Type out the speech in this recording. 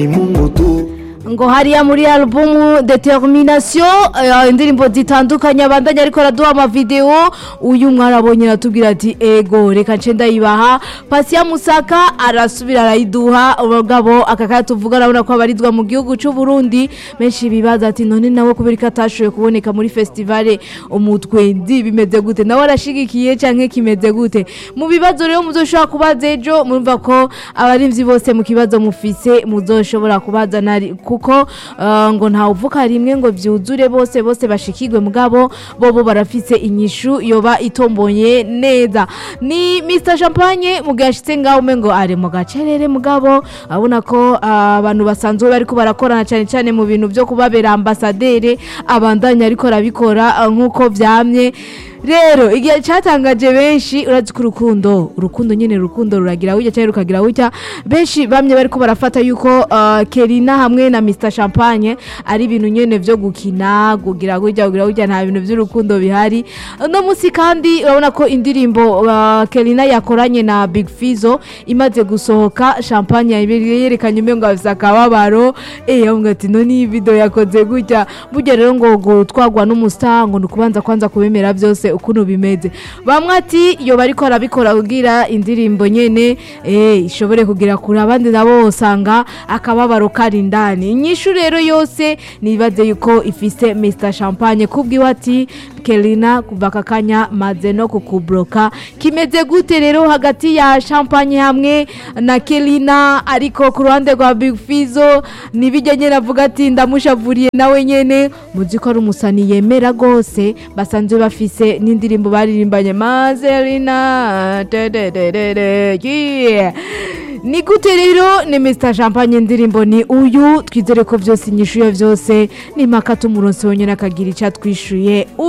Mungu tu ngo hariya muri alubumu determination eh, indirimbo zitandukanye abandanya ariko araduha amavideo uyu mwarabonye aratubwira ati ego reka nce ndayibaha pasiya musaka arasubira arayiduha umugabo akakaya tuvuga arabona ko abarizwa mu gihugu cy'u Burundi menshi bibaza ati none nawe kubera ko atashoboye kuboneka muri festivale umutwendi bimeze gute nawe arashigikiye canke kimeze gute mu bibazo rero muzoshobora kubaza ejo murumva ko abarimvyi bose mu kibazo mufise muzoshobora kubaza nari kuko uh, ngo ntawuvuka rimwe ngo vyuzure bose bose bashikirwe mugabo bobo barafise inyishu yoba itomboye neza ni Mr Champagne mu gashitse ngaho umengo ari mu gacerere mugabo abona ko uh, abantu basanzwe bariko barakorana cyane cyane mu bintu byo kubabera ambasadere abandanya ariko arabikora uh, nkuko vyamye rero igihe cyatangaje benshi urazi ko urukundo urukundo nyine urukundo ruragira gutya cyangwa rukagira gutya benshi bamye bariko barafata yuko uh, Kerina hamwe na Mr Champagne ari ibintu nyene vyo gukina kugira gutya kugira gutya nta bintu vy'urukundo bihari no musi kandi urabona ko indirimbo uh, Kerina yakoranye na Big Fizo imaze gusohoka Champagne yerekanye umengo afise akababaro eh avuga ati no ni video yakoze gutya burya rero ngo gutwagwa n'umustar ngo nukubanza kwanza kubemera byose ukuntu bimeze bamwe ati iyo bariko arabikora kugira indirimbo nyene eh ishobore kugira kure abandi nabo usanga akababaro kari indani inyishu rero yose nibaze yuko ifise Mr Champagne kubwiwe ati Kelina kuva kakanya maze no kukubloka kimeze gute rero hagati ya Champagne hamwe na Kelina ariko ku ruhande rwa Big Fizo nibijya nyene avuga ati ndamushavuriye nawe nyene muzi ko ari umusani yemera gose basanzwe bafise n'indirimbo baririmbanye Mazerina dedededede yeah. ni gute rero ni Mr Champagne indirimbo ni uyu twizere ko byose inyishuye byose ni mpaka tumuronsi wonyine akagira icyo atwishuye